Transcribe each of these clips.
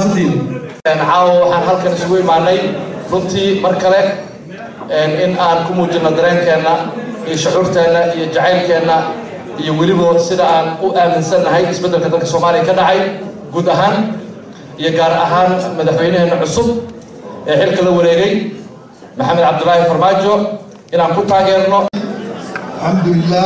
mahadsantiin caawa waxaan halkan isugu imaanay runtii mar kale in aan ku muujino dareenkeenna iyo shucuurteenna iyo jacaylkeenna iyo weliba sida aan u aaminsannahay isbeddelka dalka soomaaliya ka dhacay guud ahaan iyo gaar ahaan madaxweynaheena cusub ee xilka la wareegay maxamed cabdulaahi farmaajo inaan ku taageerno alxamdulilah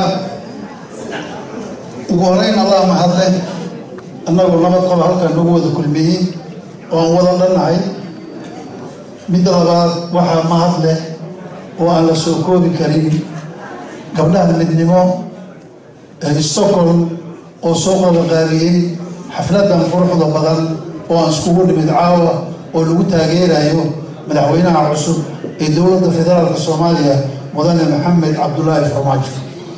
ugu horeyn allah mahadle annagu nabad qaba halkan nagu wada kulmiyey oo aan wada dhannahay midda labaad waxaa mahad leh oo aan la soo koobi karin gabdhaha midnimo ee stockholm oo soo qodaqaabiyey xafladan quruxda badan oo aan iskugu dhimid caawa oo lagu taageerayo madaxweynaha cusub ee dowladda federaalka soomaaliya mudane maxamed cabdulaahi farmaajo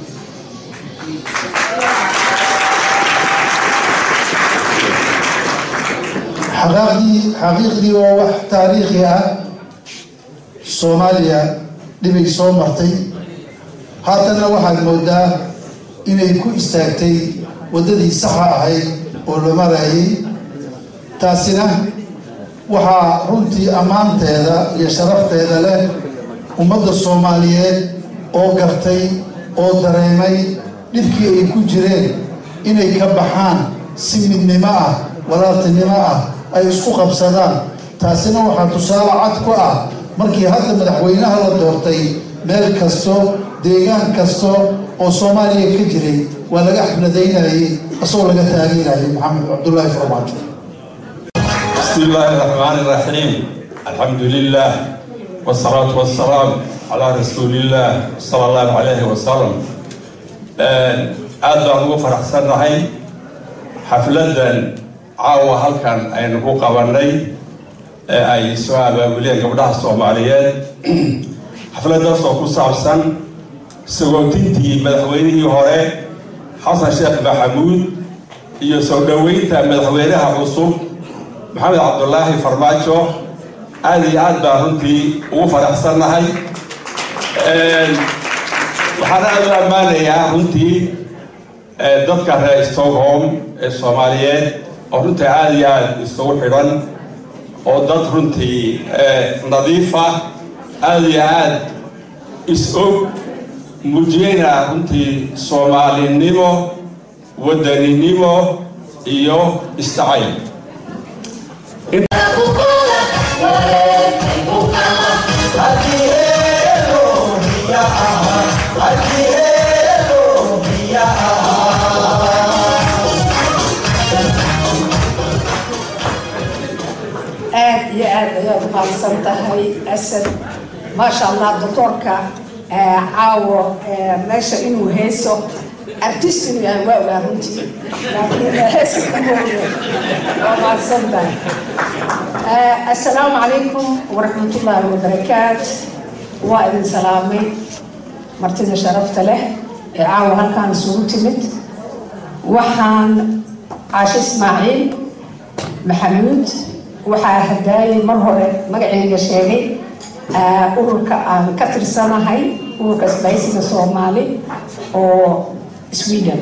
xaqaaqdii xaqiiqdii waa wax taariikhi ah soomaaliya dhibay soo martay haatanna waxaad moodaa inay ku istaagtay waddadii saxa ahayd oo la marayay taasina waxaa runtii ammaanteeda iyo sharafteeda leh ummadda soomaaliyeed oo gartay oo dareemay dhibkii ay ku jireen inay ka baxaan si midnimo ah walaaltinimo ah ay isku qabsadaan taasina waxaa tusaale cad ku ah markii hadda madaxweynaha la doortay meel kasto deegaan kasto oo soomaaliya ka jiray waa laga xafladaynayay asagoo laga taageerayay maxamed cabdulaahi farmaajo بسم الله الرحمن الرحيم الحمد لله والصلاة والسلام على رسول الله صلى الله عليه وسلم aad baan ugu faraxsannahay xafladan caawa halkan aynu ku qabanay ee ay soo abaabuleen gabdhaha soomaaliyeed xafladaas oo ku saabsan sagootintii madaxweynihii hore xasan sheekh maxamuud iyo soo dhoweynta madaxweynaha cusub maxamed cabdulaahi farmaajo aada iyo aad baan runtii ugu faraxsannahay waxaan aada u ammaanayaa runtii dadka reer stockholm ee soomaaliyeed oo runtii aada iyo aada isugu xidhan oo dad runtii nadiifa aada iyo aada is-og muujiyeyna runtii soomaalinimo wadaninimo iyo isdacayl aad iyo aad ayaad mahadsan tahay asad maasha allah doctoorka caawo meesha inuu heeso artist inuu yahay waa ogaa runtii laakiin heesa kamooye waa mahadsan tahay assalaamu calaykum waraxmatullaahi wabarakaat waa idin salaamay martida sharafta leh ee caawa halkaan isugu timid waxaan caasho ismaaciil maxamuud waxaa hadaayay mar hore magaceyga sheegay ururka aan ka tirsanahay ururka isbaysiga soomaali oo sweden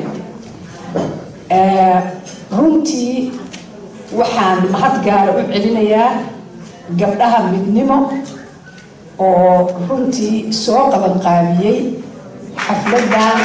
runtii waxaan mahad gaara u celinayaa gabdhaha midnimo oo runtii soo qaban qaabiyey xafladan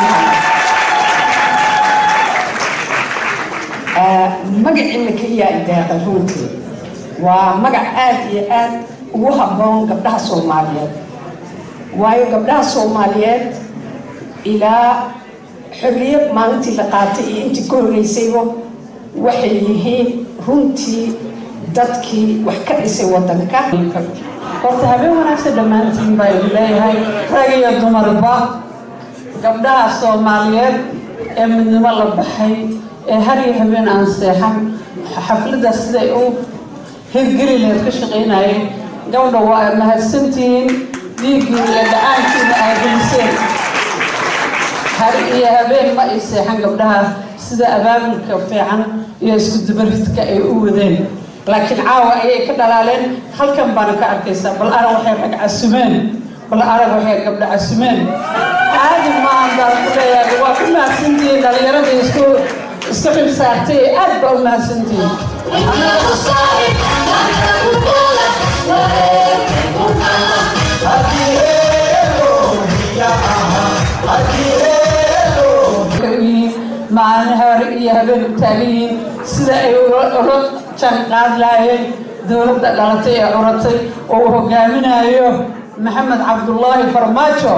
magacina keliyaa ideeqay runtii waa magac aada iyo aad ugu habboon gabdhaha soomaaliyeed waayo gabdhaha soomaaliyeed ilaa xorriyad maalintii la qaatay iyo intii ka horreysayba waxay yihiin runtii dadkii wax ka dhisay waddanka horta habeen wanaagsan dhammaantiin baa idin leeyahay rag iyo dumarba gabdhaha soomaaliyeed ee midnimo la baxay ee har iyo habeen aan seexan xafladdaas siday u hirgeli leed ka shaqaynayeen gabdha waa mahadsantihiin dhiiggiina iyo dhacaankiina ay geliseen har iyo habeen ma ay seexan gabdhaha sida abaabulka fiican iyo isku dubaridka ay u wadeen laakiin caawa ayay ka dhalaaleen halkan baana ka arkaysaa bal arag waxay rag casumeen bal arag waxay gabdha casumeen caadi maahan baan ku leeyahay waa ku mahadsantihiin dhallinyaradii isku iska xil saartay aad baa u mahadsantihiin maalin hore iyo habeen u taagan yihiin sida ay ula janqaad lahaayeen dowladda dhalatay ee curatay oo uu hogaaminayo maxamed cabdullaahi farmaajo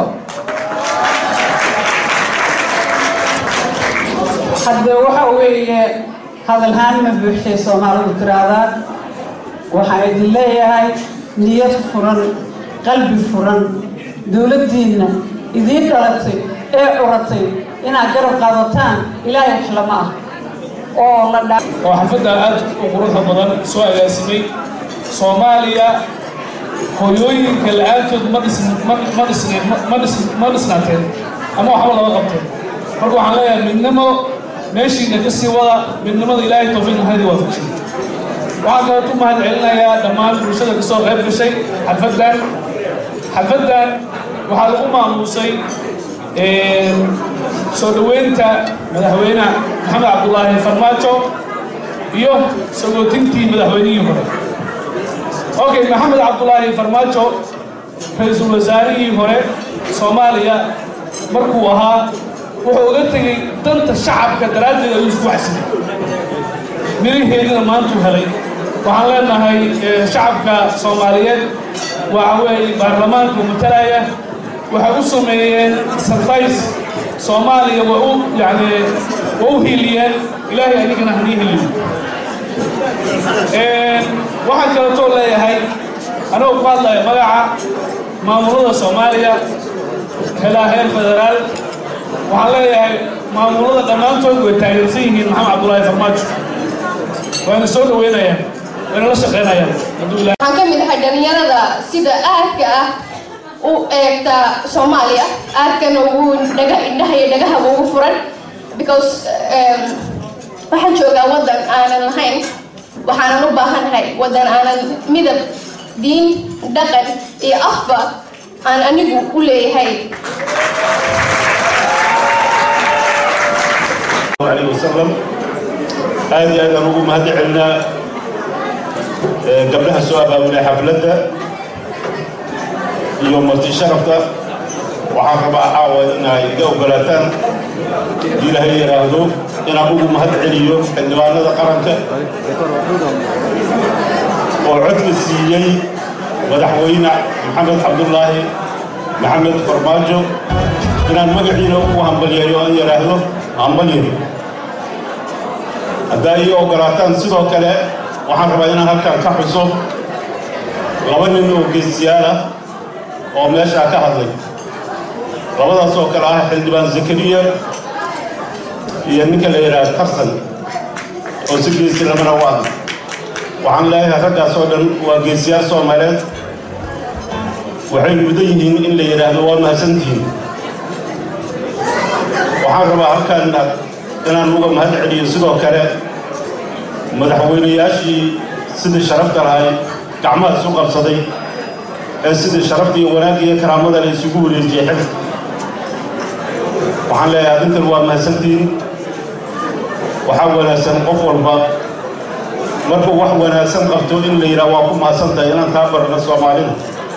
hadde waxa weeye hadalhaan ma buuxshay soomaalidu tiraahdaa waxaan idin leeyahay niyad furan qalbi furan dowladdiinna idiin dhalatay ee curatay inaad garab qaadataan ilaahay wax lama ah oo la dha oo xafadda aad u quruxda badan soo agaasimay soomaaliya hooyooyinka la-aantood ma dhisn ma ma dhisneen ma dhis ma dhisnaateen ama waxba lama qabteen marka waxaan leeyahay midnimo meeshiina ka sii wada midnimada ilaahay tawfiiq mahadi waa fujin waxaan kaloo u mahad celinayaa dhammaan bulshada kasoo qayb gashay xalfaddan xalfaddan waxaa lagu maamuusay soo dhoweynta madaxweyne maxamed cabdulaahi farmaajo iyo sagootintii madaxweynihii hore okay maxamed cabdulaahi farmaajo ra-iisul wasaarihii hore soomaaliya markuu ahaa wuxuu uga tegey danta shacabka daraaddeed ayuu isku waxsinay miraheedina maantuu helay waxaan leenahay shacabka soomaaliyeed waxa weeye baarlamaanka matalaya waxay u sameeyeen sarfays soomaaliya waa u yani waa u hiiliyeen ilaahay adigana hanii hiliyo waxaan kaleetoo leeyahay anigoo ku hadlaya magaca maamulada soomaaliya helaa heer federaal waxaan leeyahay maamulada dhammaantood way taageersan yihiin maxamed cabdulaahi farmaajo wayna soo dhaweynayaan wayna la shaqeynayaan hadduu ilahay waxaan ka mid ahay dhalinyarada sida aadka ah u eegta soomaaliya aadkana ugu dhaga indhaha iyo dhagahaba ugu furan because waxaan joogaa waddan aanan lahayn waxaanan u baahanahay waddan aanan midab diin dhaqan iyo afba aan anigu u leeyahay عليه وسلم هذه أنا نقول ما هذه عنا قبلها سؤال أولى حفلته يوم مرتي شرفته وحاكم أحاول إن يجاوب بلاتان إلى هي هذو إن أقول ما هذا عليو عندما هذا قرنك وعدت السيئي مدحوينا محمد عبد الله محمد فرماجو إن المقعين وهم بليانيو أن يراهدو هم بليانيو haddaa ii ogolaataan sidoo kale waxaan rabaa inaan halkaan ka xuso laba nin oo geesiyaal ah oo meeshaa ka hadlay labadaas oo kale ah xildhibaan zakariya iyo ninka la yidhaha tarsan oo si geesi lamana u ah waxaan leeyahay raggaas oo dhan waa geesiyaal soomaaliyeed waxay mudan yihiin in la yidhaahdo waa mahadsantihiin waxaan rabaa halkaan inaan uga mahad celiyo sidoo kale madaxweynayaashii sidii sharafta lahay gacmaha isu qabsaday ee sidii sharafta iyo wanaagga iyo karaamada la isugu wareejiyey xil waxaan leeyahay arrintan waa mahadsantihiin waxaa wanaagsan qof walba markuu wax wanaagsan qabto in la yidhaha waa ku mahadsantahay inaan taa barna soomaalida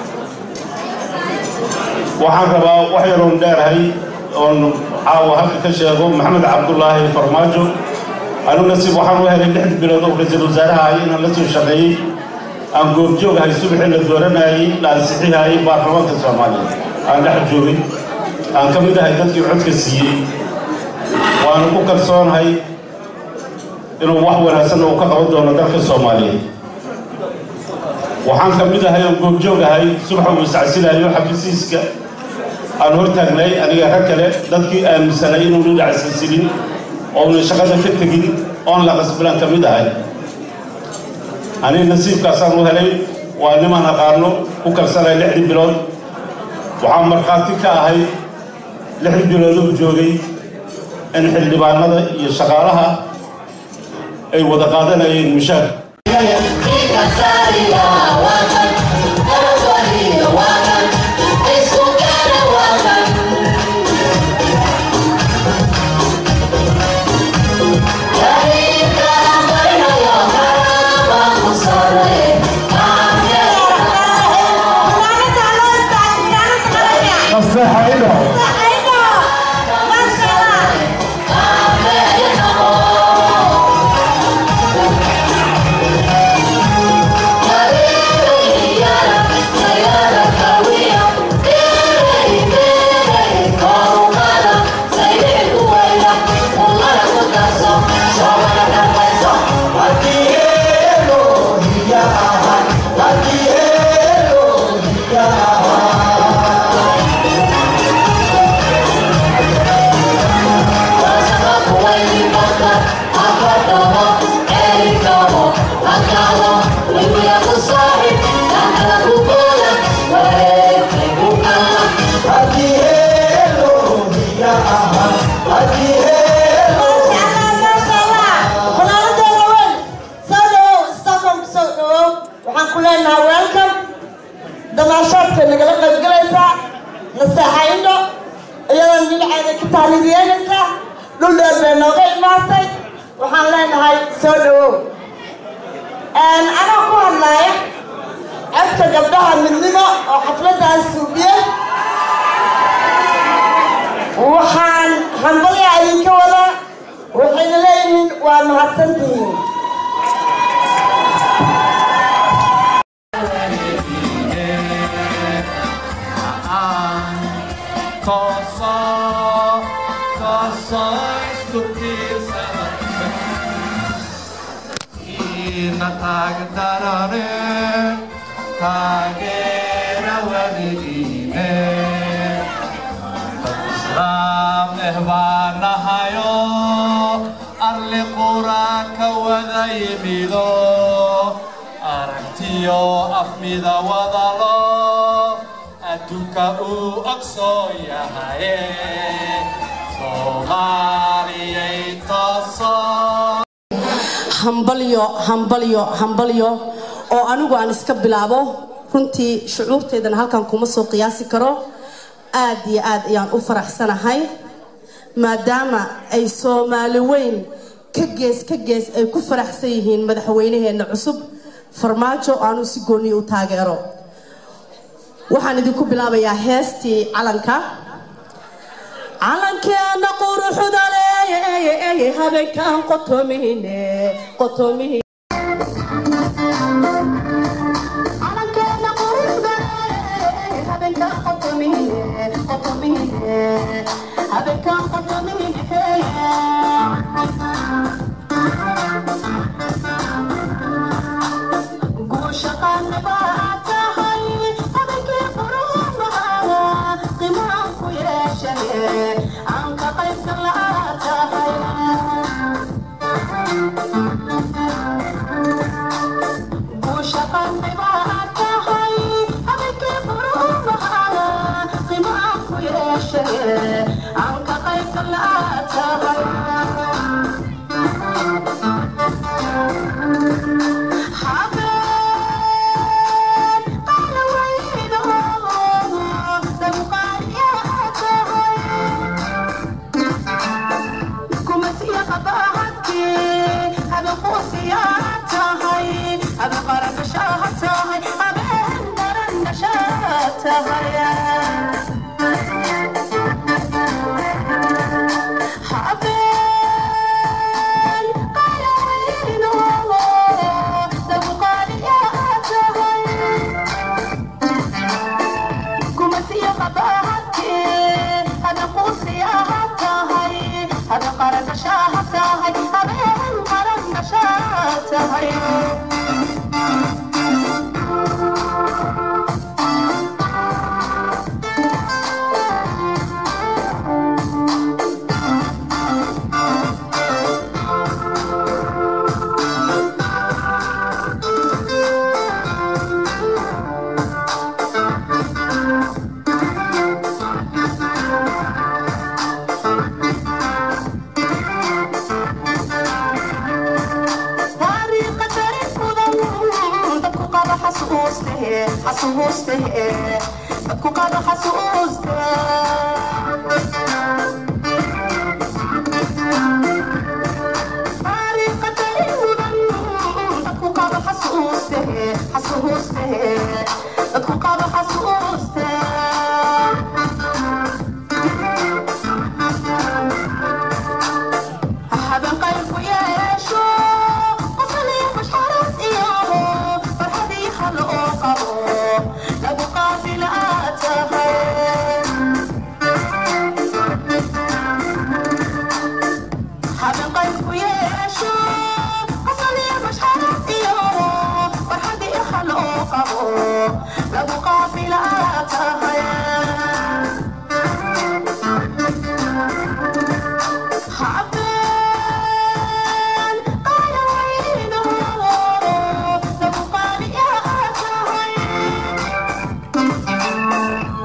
waxaan rabaa wax yaroon dheerahay oon caawa halka ka sheego maxamed cabdulaahi farmaajo anu nasiib waxaan u helay lix bilood oo ra-iisul wasaaraha ay inaan la soo shaqeeyey aan goobjoogahay subaxii la dooranayey la ansixihayay baarlamaanka soomaaliya aan dhex joogay aan ka mid ahay dadkii codka siiyey waanu ku kalsoonahay inuu wax wanaagsan uu ka qaban doono dalka soomaaliyeed waxaan ka mid ahay oo goobjoog ahay subaxa uu iscasilayo xafiisiiska aan hortaagnay aniga rag kale dadkii aaminsanay inuu dhinac silsilin oona shaqada ka tegin oon la qasbilan ka mid ahay aniga nasiibkaasaan u helay waa nimaan aqaano ku kalsanay lixdii bilood waxaan markhaati ka ahay lixdii bilood uu joogay in xildhibaanada iyo shaqaalaha ay wada qaadanayeen mushaar dhinaceeda ka taalidiyeynaysaa dhul dheer bay nooga imaatay waxaan leenahay soo dhawow anaa ku hadlaaya codka gabdhaha midnimo oo xafladaan suubiyey waxaan hambalyaa idinka wadaa waxayna leeyihiin waa mahadsantihiin taageera weligiine islaam eh baan nahayo arli quraanka wada yimido aragtiyo afmida wadalo adduunka uu ogsoon yahaye soomaaliyay toosoo hambalyo hambalyo hambalyo oo anigu aan iska bilaabo runtii shucuurteedana halkan kuma soo qiyaasi karo aad iyo aad ayaan u faraxsanahay maadaama ay soomaali weyn ka gees ka gees ay ku faraxsan yihiin madaxweynaheenna cusub farmaajo aanu si gooniya u taageero waxaan idinku bilaabayaa heestii calanka calankeena quruxda leeye habeenkan qotomihine qotomihi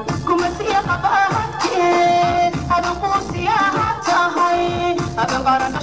Abang